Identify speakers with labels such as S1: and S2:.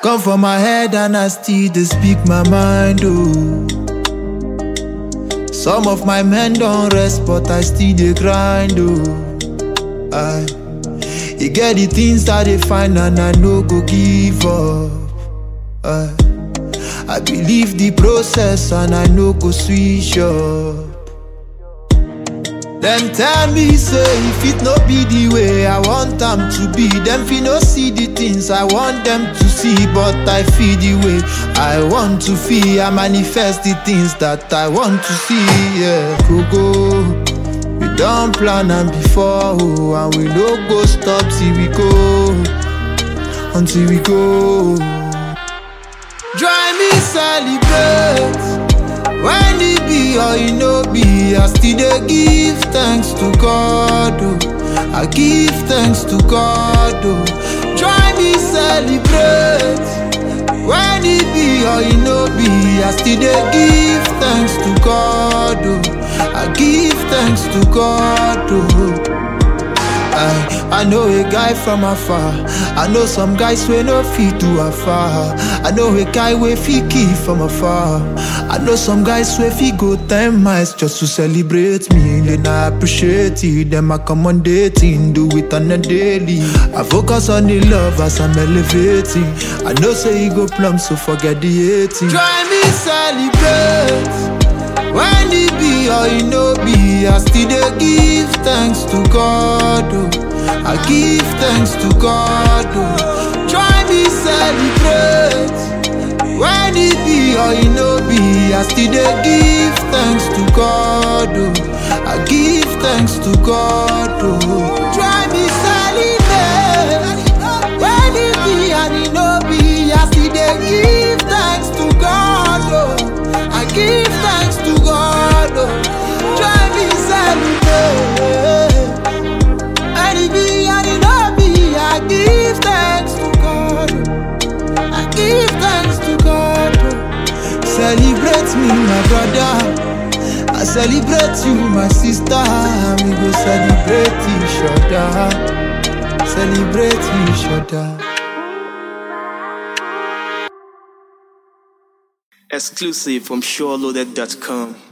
S1: Come for my head and I still dey speak my mind, oh. Some of my men don't rest, but I still dey grind, oh. I, e get the things that they find and I no go give up. I, I believe the process and I no go switch up. Them tell me say if it no be the way I want them to be, them fi no see the things I want them to see, but I feel the way I want to feel. I manifest the things that I want to see. Yeah, go go. We don't plan am before, oh, and we no go stop till we go, until we go. Join me celebrate. When it be or it no be, I still dey give thanks to God. Oh. I give thanks to God. Oh. Join me celebrate. When it be or it no be, I still dey give thanks to God. Oh. I give thanks to God. Oh. I, I know a guy from afar. I know some guys wey no fit do afar. I know a guy wey fit kill from afar. I know some guys wey fit go ten miles just to celebrate me. Then I appreciate it. Them accommodating, do it on a daily. I focus on the love as I'm elevating. I know say you go plumb, so forget the hating. Join me celebrate. When it be or it no be, I still dey give thanks to God. Oh. I give thanks to God. Oh. Join me celebrate. When it be or it no be, I still dey give thanks to God. Oh. I give thanks to God. Oh. Join me celebrate. When it be and it no be, I still dey give thanks to God. Oh. I give thanks to God. Oh. Join me celebrate. And it be and it no be, I give thanks to God. oh. I give thanks to God. oh. Celebrate me, my brother. I celebrate you, my sister. and We go celebrate each other. Celebrate each other.
S2: Exclusive from SureLoaded.com.